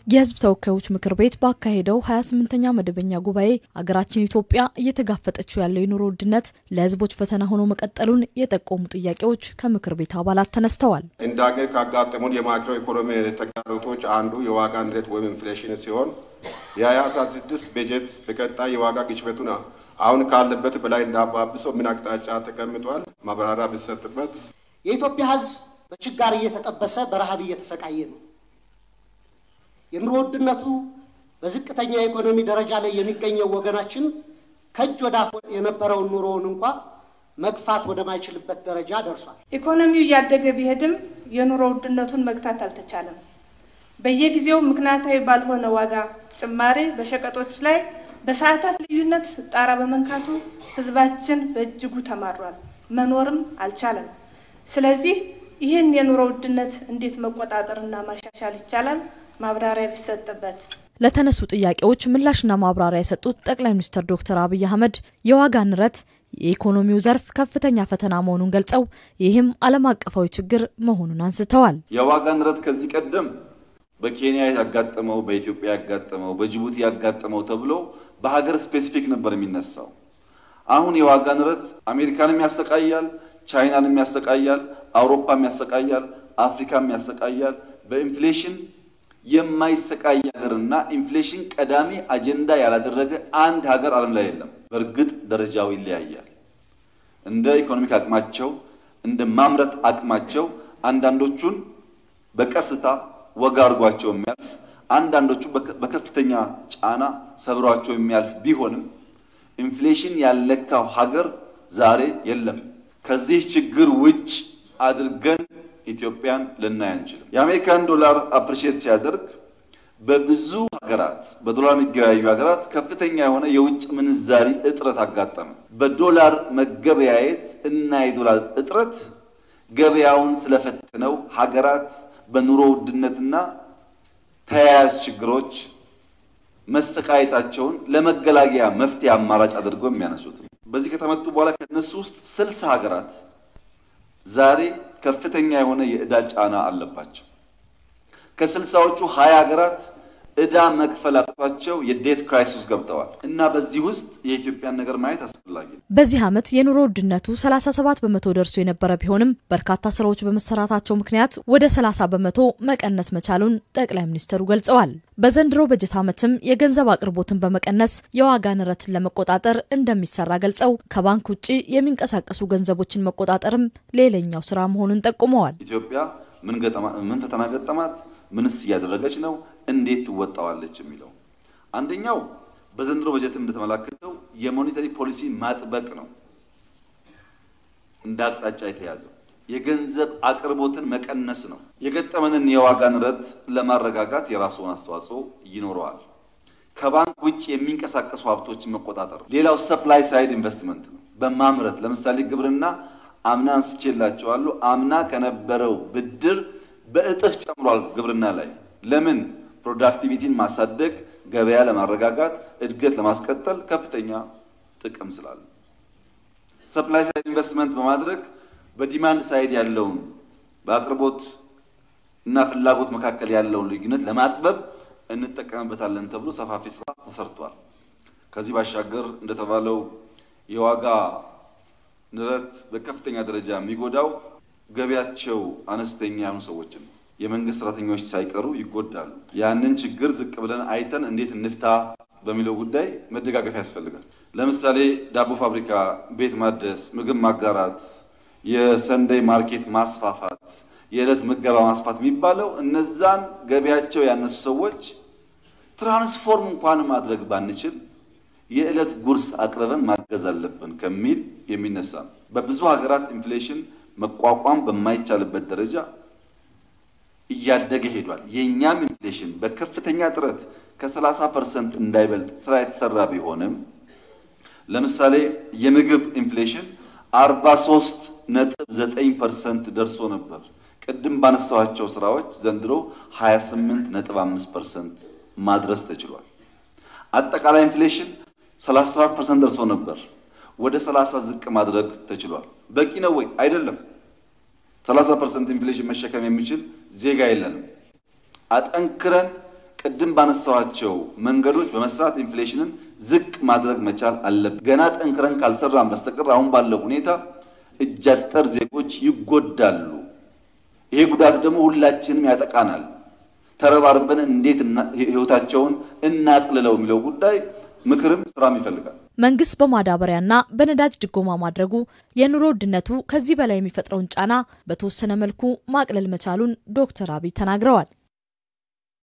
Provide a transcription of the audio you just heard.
የሕዝብ ተወካዮች ምክር ቤት ባካሄደው 28ኛ መደበኛ ጉባኤ አገራችን ኢትዮጵያ እየተጋፈጠችው ያለው የኑሮ ውድነት ለሕዝቦች ፈተና ሆኖ መቀጠሉን የጠቆሙ ጥያቄዎች ከምክር ቤት አባላት ተነስተዋል። እንደ ሀገር ካጋጠሙን የማክሮ ኢኮኖሚ ተግዳሮቶች አንዱ የዋጋ ንረት ወይም ኢንፍሌሽን ሲሆን የ2016 በጀት በቀጣይ የዋጋ ግሽበቱን አሁን ካለበት በላይ እንዳባብሰው ምን አቅጣጫ ተቀምጧል? ማብራሪያ ቢሰጥበት። የኢትዮጵያ ሕዝብ በችጋር እየተጠበሰ በረሃብ እየተሰቃየ ነው። የኑሮ ውድነቱ በዝቅተኛ የኢኮኖሚ ደረጃ ላይ የሚገኘው ወገናችን ከእጅ ወደ አፍ የነበረውን ኑሮውን እንኳ መግፋት ወደማይችልበት ደረጃ ደርሷል። ኢኮኖሚው እያደገ ቢሄድም የኑሮ ውድነቱን መግታት አልተቻለም። በየጊዜው ምክንያታዊ ባልሆነ ዋጋ ጭማሬ በሸቀጦች ላይ በሰዓታት ልዩነት ጣራ በመንካቱ ህዝባችን በእጅጉ ተማሯል፣ መኖርም አልቻለም። ስለዚህ ይህን የኑሮ ውድነት እንዴት መቆጣጠርና ማሻሻል ይቻላል? ማብራሪያ ቢሰጥበት። ለተነሱ ጥያቄዎች ምላሽና ማብራሪያ የሰጡት ጠቅላይ ሚኒስትር ዶክተር አብይ አህመድ የዋጋ ንረት የኢኮኖሚው ዘርፍ ከፍተኛ ፈተና መሆኑን ገልጸው ይህም ዓለም አቀፋዊ ችግር መሆኑን አንስተዋል። የዋጋ ንረት ከዚህ ቀደም በኬንያ ያጋጠመው፣ በኢትዮጵያ ያጋጠመው፣ በጅቡቲ ያጋጠመው ተብሎ በሀገር ስፔሲፊክ ነበር የሚነሳው። አሁን የዋጋ ንረት አሜሪካንም ያሰቃያል፣ ቻይናንም ያሰቃያል፣ አውሮፓም ያሰቃያል፣ አፍሪካም ያሰቃያል። በኢንፍሌሽን የማይሰቃይ ሀገርና ኢንፍሌሽን ቀዳሚ አጀንዳ ያላደረገ አንድ ሀገር ዓለም ላይ የለም። በእርግጥ ደረጃው ይለያያል። እንደ ኢኮኖሚክ አቅማቸው፣ እንደ ማምረት አቅማቸው አንዳንዶቹን በቀስታ ወጋ አድርጓቸው የሚያልፍ አንዳንዶቹ በከፍተኛ ጫና ሰብሯቸው የሚያልፍ ቢሆንም ኢንፍሌሽን ያለካው ሀገር ዛሬ የለም። ከዚህ ችግር ውጭ አድርገን ኢትዮጵያን ልናይ አንችልም። የአሜሪካን ዶላር አፕሪሺየት ሲያደርግ በብዙ ሀገራት በዶላር የሚገበያዩ ሀገራት ከፍተኛ የሆነ የውጭ ምንዛሪ እጥረት አጋጠመ። በዶላር መገበያየት እና የዶላር እጥረት ገበያውን ስለፈተነው ሀገራት በኑሮ ውድነትና ተያያዥ ችግሮች መሰቃየታቸውን ለመገላገያ መፍትሄ አማራጭ አድርገው የሚያነሱት በዚህ ከተመቱ በኋላ ከነሱ ውስጥ ስልሳ ሀገራት ዛሬ ከፍተኛ የሆነ የዕዳ ጫና አለባቸው። ከስልሳዎቹ ሀያ ሀገራት ዕዳ መክፈል አቅቷቸው የዴት ክራይሲስ ገብተዋል እና በዚህ ውስጥ የኢትዮጵያን ነገር ማየት አስፈላጊ ነው። በዚህ ዓመት የኑሮ ውድነቱ 37 በመቶ ደርሶ የነበረ ቢሆንም በርካታ ስራዎች በመሰራታቸው ምክንያት ወደ 30 በመቶ መቀነስ መቻሉን ጠቅላይ ሚኒስትሩ ገልጸዋል። በዘንድሮ በጀት ዓመትም የገንዘብ አቅርቦትን በመቀነስ የዋጋ ንረትን ለመቆጣጠር እንደሚሰራ ገልጸው ከባንክ ውጭ የሚንቀሳቀሱ ገንዘቦችን መቆጣጠርም ሌላኛው ስራ መሆኑን ጠቁመዋል። ኢትዮጵያ ምን ፈተና ገጠማት? ምንስ እያደረገች ነው? እንዴት ትወጣዋለች? የሚለው አንደኛው በዘንድሮ በጀት እንደተመላከተው የሞኔታሪ ፖሊሲ ማጥበቅ ነው እንደ አቅጣጫ የተያዘው። የገንዘብ አቅርቦትን መቀነስ ነው። የገጠመንን የዋጋ ንረት ለማረጋጋት የራሱን አስተዋጽኦ ይኖረዋል። ከባንክ ውጭ የሚንቀሳቀሱ ሀብቶችን መቆጣጠር። ሌላው ሰፕላይ ሳይድ ኢንቨስትመንት ነው። በማምረት ለምሳሌ ግብርና አምና አንስቼላቸዋለሁ። አምና ከነበረው ብድር በእጥፍ ጨምሯል ግብርና ላይ ለምን? ፕሮዳክቲቪቲን ማሳደግ፣ ገበያ ለማረጋጋት፣ እድገት ለማስቀጠል ከፍተኛ ጥቅም ስላለ ሰፕላይ ሳይድ ኢንቨስትመንት በማድረግ በዲማንድ ሳይድ ያለውን በአቅርቦት እና ፍላጎት መካከል ያለውን ልዩነት ለማጥበብ እንጠቀምበታለን ተብሎ ሰፋፊ ስራ ተሰርቷል። ከዚህ ባሻገር እንደተባለው የዋጋ ንረት በከፍተኛ ደረጃ የሚጎዳው ገቢያቸው አነስተኛ የሆኑ ሰዎችን የመንግስት ሰራተኞች ሳይቀሩ ይጎዳሉ። ያንን ችግር ዝቅ ብለን አይተን እንዴት እንፍታ በሚለው ጉዳይ መደጋገፍ ያስፈልጋል። ለምሳሌ ዳቦ ፋብሪካ፣ ቤት ማደስ፣ ምግብ ማጋራት፣ የሰንደይ ማርኬት ማስፋፋት፣ የዕለት ምገባ ማስፋት የሚባለው እነዛን ገቢያቸው ያነሱ ሰዎች ትራንስፎርም እንኳን ማድረግ ባንችል የዕለት ጉርስ አቅርበን ማገዝ አለብን ከሚል የሚነሳ ነው። በብዙ ሀገራት ኢንፍሌሽን መቋቋም በማይቻልበት ደረጃ እያደገ ሄዷል። የእኛም ኢንፍሌሽን በከፍተኛ ጥረት ከ30 ፐርሰንት እንዳይበልጥ ስራ የተሰራ ቢሆንም ለምሳሌ የምግብ ኢንፍሌሽን 43 ነጥብ 9 ፐርሰንት ደርሶ ነበር። ቅድም ባነሳኋቸው ስራዎች ዘንድሮ 28 ነጥብ 5 ፐርሰንት ማድረስ ተችሏል። አጠቃላይ ኢንፍሌሽን 37 ፐርሰንት ደርሶ ነበር። ወደ 30 ዝቅ ማድረግ ተችሏል። በቂ ነው ወይ? አይደለም። 30 ፐርሰንት ኢንፍሌሽን መሸከም የሚችል ዜጋ የለንም። አጠንክረን ቅድም ባነሳኋቸው መንገዶች በመስራት ኢንፍሌሽንን ዝቅ ማድረግ መቻል አለብን። ገና ጠንክረን ካልሰራን በስተቀር አሁን ባለው ሁኔታ እጃጠር ዜጎች ይጎዳሉ። ይሄ ጉዳት ደግሞ ሁላችንም ያጠቃናል። ተረባርበን እንዴት ህይወታቸውን እናቅልለው የሚለው ጉዳይ ምክርም ስራም ይፈልጋል። መንግስት በማዳበሪያና በነዳጅ ድጎማ ማድረጉ የኑሮ ውድነቱ ከዚህ በላይ የሚፈጥረውን ጫና በተወሰነ መልኩ ማቅለል መቻሉን ዶክተር አብይ ተናግረዋል።